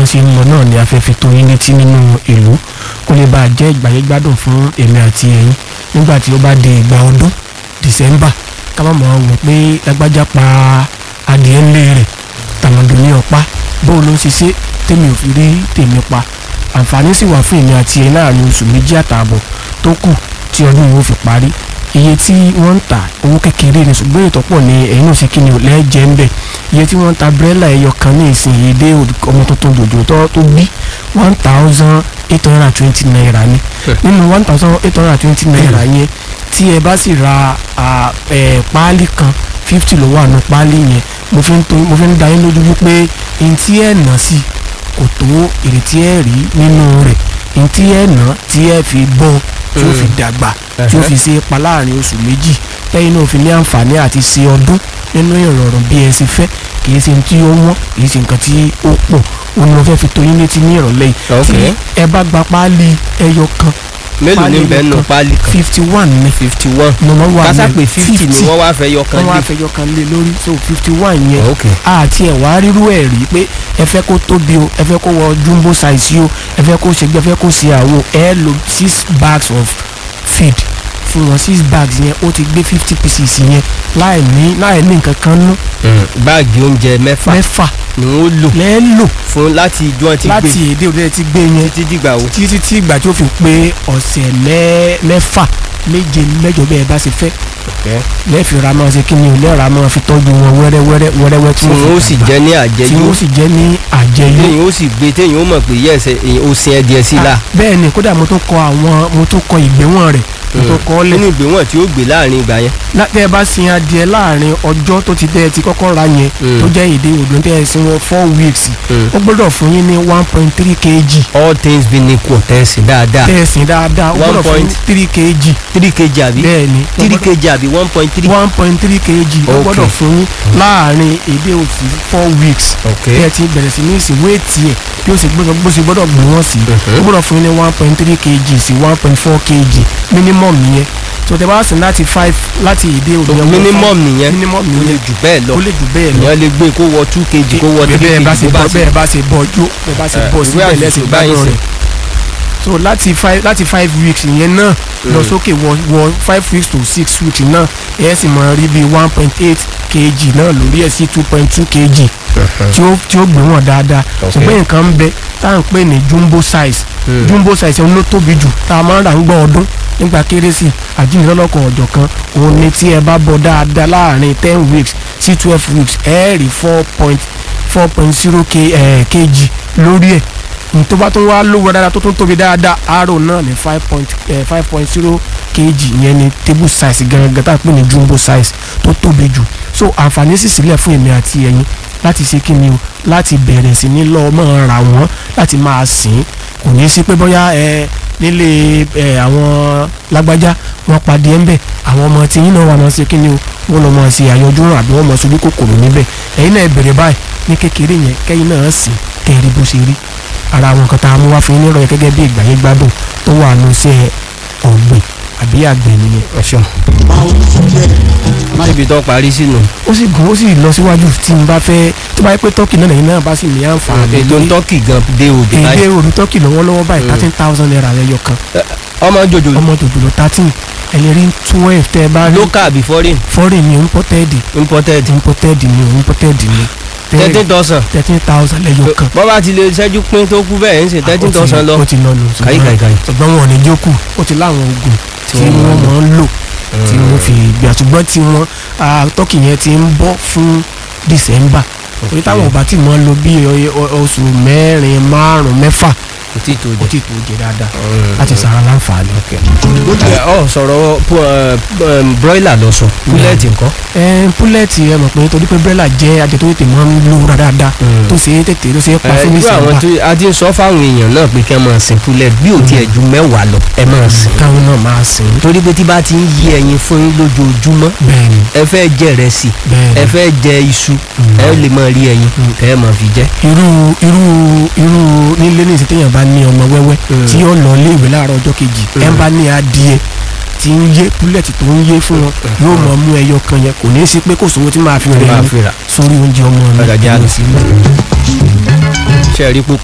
ṣe ń lọ náà ni a fẹ́ fi tó yín létí nínú ìlú kó lè bá a jẹ́ ìgbàyégbádùn fún èmi àti ẹ̀yin nígbà tí ó bá di ìgbà ọdún December ká má mọ̀ wò pé lágbájá pa adìẹ ńlẹ̀ rẹ̀ tàmọ̀dù ní ọ̀pá bóun ló ń ṣiṣẹ́ tèmi ò fi rí tèmi pa àǹfààní sì wà fún èmi àti ẹ̀yin láàrin oṣù méjì àtààbọ̀ tó kù tí ọdún yìí ó fi parí iye tí wọ́n ń ta owó kékeré ni ṣùgbọ́n ètò pọ̀ ní ẹ̀yin náà ṣe kí ni ò lẹ́ẹ̀jẹ̀ ń bẹ̀ iye tí wọ́n ń ta bírẹ́là ẹyọ kan ní ìsìn yìí dé ọmọ tuntun jòjò tó tó bí one thousand eight hundred and twenty naira ni nínú one thousand eight hundred and twenty naira yẹn tí ẹ bá sì ra páálí kan fifty ló wà nù páálí yẹn mo fi ń to mo fi ń da yín lójú wípé n tí ẹ nà sí kò tó èrè tí ẹ rí nínú rẹ̀ n tí ẹ nà tí ẹ fi bọ́ tí ó fi dàgbà tí ó fi ṣe pa láàrin oṣù méjì lẹ́yìn náà fi ní àǹfààní àti ṣe ọdún nínú ìrọ̀rùn bí ẹ ṣe fẹ́ kìí ṣe tí ó wọ́n kìí ṣe nǹkan tí ó pọ̀ òun ni mo fẹ́ fi tó yín létí ní ìrọ̀lẹ́ yìí tí ẹ bá gba páálí ẹyọ kan mélòó ní bẹ́ẹ̀ nù páálí kan fifty one ní fifty one ní wọ́n wà kásá pé fifty ni wọ́n wá fẹ́ yọ kan wọ́n wá lé fẹ́ yọ kan lé lórí so fifty one yẹn ok àti ẹ̀ wá rírú ẹ̀ rí pé ẹ fẹ́ kó tóbi o ẹ fẹ́ kó wọ jumbo size o ẹ fẹ́ kó ṣe gbẹ fẹ́ kó ṣe àwo ẹ lo six bags of feed fún wọn six bags yẹn ó ti gbé fifty pieces yẹn láì ní láì ní nǹkan kan nú báàgì oúnjẹ mẹ́fà mẹ́fà ni wọ́n lò lẹ́ẹ̀ lò fún láti ijó ti gbé láti èdè òde ti gbé yẹn títí dìgbà wo títí tí ìgbà tí ó fi pé ọ̀sẹ̀ mẹ́- mẹ́fà méje mẹ́jọ bẹ́ẹ̀ bá ṣe fẹ́ lẹ́ẹ̀fì ra máa ṣe kí ni ò lẹ́ẹ̀ra máa fi tọ́jú wọn wẹ́rẹ́wẹ́rẹ́ wẹ́rẹ́wẹ́ tí tí wọ́n wọ́n ó fi sì dàgbà. jẹ́ ní tí àjẹyó wọ́n sì jẹ́ ní àjẹyó téèyàn ó sì gbé téèyàn ó mọ̀ pé yẹ́sẹ̀ ó sin ẹdìẹ sí la Ah, bẹ́ẹ̀ ni kódà mo tún kọ àwọn mo tún kọ ìgbéwọ̀n rẹ̀ mo tún kọ ọ́ lẹ̀ nínú ìgbéwọ̀n tí ó gbé láàrin ìgbà yẹn tẹ́ ẹ bá sin adìẹ láàrin ọjọ́ tó ti tẹ́ ẹ ti kọ́kọ́ ra yẹn Mm. tó jẹ́ èdè òdò tẹ́ ẹ sin wọn four weeks Mm. ó gbọ́dọ̀ fún yín ní one point three kg all things being equal tẹ̀sí dáadáa tẹ́ ẹ sin dáadáa ó One gbọ́dọ̀ fún yín point- three kg three kg àbí bẹ́ẹ̀ ni three kg àbí one point three one point three kg ó Okay. gbọ́dọ̀ fún yín láàrin èdè òsì four weeks ok bí ẹ ti bẹ̀rẹ̀ sí ní ìsìn wéètì ẹ̀ bí ó ṣe gbọ́dọ̀ bó ṣe gbọ́dọ̀ gbé wọ́n sí ó gbọ́dọ̀ fún yín ní one point three kg sí one point four kg minimum nìyẹn tó tẹ bá sìn láti five láti èdè òdò yẹn wọ minimum nìyẹn minimum ó lè nìyẹn jù bẹ́ẹ̀ lọ ó lè jù bẹ́ẹ̀ lọ èèyàn lè gbé kó wọ two kg kó wọ three bẹ́ẹ̀ bá kg ṣe bó bọ́ bá ṣe bẹ́ẹ̀ bá ṣe bọ́ jó bẹ́ẹ̀ bá ṣe Eh, bọ́ ìwé síbẹ̀ àṣìṣe lẹ́sìn báyìí gbádùn ṣe. rẹ̀ so láti five láti five weeks yẹn náà lọ sókè wọ wọ five weeks to six weeks náà ẹ sì máa rí bíi one point eight kg náà lórí ẹ̀ sí two point two kg tí ó tí ó gbé wọn dáadáa ṣùgbọ́n nǹkan ń bẹ tá à ń pè ní jumbo size Mm. jumbo size òun ló tóbi jù tá a máa ń rà ń gbọ́ ọdún nígbà kérésì àjíǹdọ́lọ́kọ̀ ọ̀jọ̀ kan òun ni tí ẹ bá bọ̀ dáadáa láàrin ten weeks sí twelve weeks ẹ rí four point four point zero kg lórí ẹ̀ ní tó bá tún wá lówó dáadáa tó tún tóbi dáadáa arrow náà ní five point five point zero kg yẹn ni table size gangan tá a pè ní jumbo size tó tóbi jù so àǹfààní sì sílẹ̀ fún èmi àti ẹ̀yin láti ṣe kí ni o láti bẹ̀rẹ̀ sí ní lọ́ọ́ máa ra wọ́n láti máa sìn kò ní í sí pé bóyá ẹ nílé ẹ àwọn lágbájá wọn padì ẹ ń bẹ àwọn ọmọ tí yín náà wà máa ṣe kí ni o wọn lọ máa ṣe àyọjú ràn àbí wọn máa ṣojú kòkòrò níbẹ̀ ẹ̀yin náà ẹ bẹ̀rẹ̀ báyìí ní kékeré yẹn kẹ́yìn náà sìn kẹ́rì bó ṣe rí ara àwọn nǹkan tá a mú wá fún yín nírọ̀ yẹn gẹ́gẹ́ bí ìgbàyé gbádùn tó wà ní iṣẹ́ ọ̀gbìn àbí àgbẹ̀ nìyẹn. ọ̀ṣun níbi tó parí sínú ó sì gùn ó sì lọ síwájú tí n bá fẹ́ tó bá yẹ pé tọ́kì náà lẹ́yìn náà bá sì ní àǹfààní ètò tọ́kì gan dé òde èdè báyìí òru tọ́kì lọ́wọ́lọ́wọ́ báyìí thirteen thousand naira lẹ́yọ kan ọmọ jòjò ọmọ jòjòló thirteen ẹni rí twelve tẹ́ ẹ bá rí local àbí foreign foreign ni imported imported imported ni imported ni thirteen thousand thirteen thousand lẹ́yọ kan bọ́ bá ti lè ṣẹ́jú pín tó kú bẹ́ẹ̀ ń ṣe thirteen thousand lọ ó ti lọ nù Kàyí, kàyí, kàyí. ṣùgbọ́n wọn ò ní jókù ó ti láwọn oògùn tí wọ́n wọ́n máa máa ń lò tí wọ́n fi gbà ṣùgbọ́n tí wọ́n tọ́kì yẹn ti ń bọ́ fún December torí táwọn ọba tí wọ́n lò bí ọ- ọ- oṣù mẹ́rin márùn-ún mẹ́fà kò tí tó ó jẹ. ti tó jẹ dáadáa láti sara láǹfààní. ẹ ọ sọ̀rọ̀ pu- ẹ, um, broiler lọ sọ púlẹ̀tì nǹkan. ẹ púlẹ̀tì ẹ mọ̀ pé torí pé bírẹ́là jẹ́ adìẹ tó tètè máa ń lò dáadáa Mm. tó ṣe é tètè tó ṣe é pa ẹ fún irú àwọn December tó a ti ń sọ fáwọn èèyàn náà pé kẹ́ máa sin púlẹ̀ bí ò tiẹ̀ ju mẹ́wàá lọ ẹ máa sìn. káwọn náà máa sìn torí pé tí bá ti ń yí ẹyin fún yín lójoojúmọ́ bẹ́ẹ̀ ni ẹ fẹ́ jẹ ìrẹsì bẹ́ẹ̀ ẹ ni fẹ́ jẹ iṣu ẹ lè máa rí ẹyin kẹ́ ẹ máa fi jẹ. irú irú irú nílé ní ìsìn téèyàn bá ní ọmọ wẹ́wẹ́ Mm. tí yóò lọ ilé ìwé láàárọ̀ ọjọ́ kejì ẹ bá ní adìẹ tí ń yé púlẹ̀tì tó ń yé fún wọn yóò mọ̀ mú ẹyọ kan yẹn kò ní í sí pé kò sówó tí máa fi rẹ̀ máa ní fi rà. sórí oúnjẹ ọmọ mi Ọ̀dà jẹ́ àlọ́. sílẹ̀. ṣe rí púpọ̀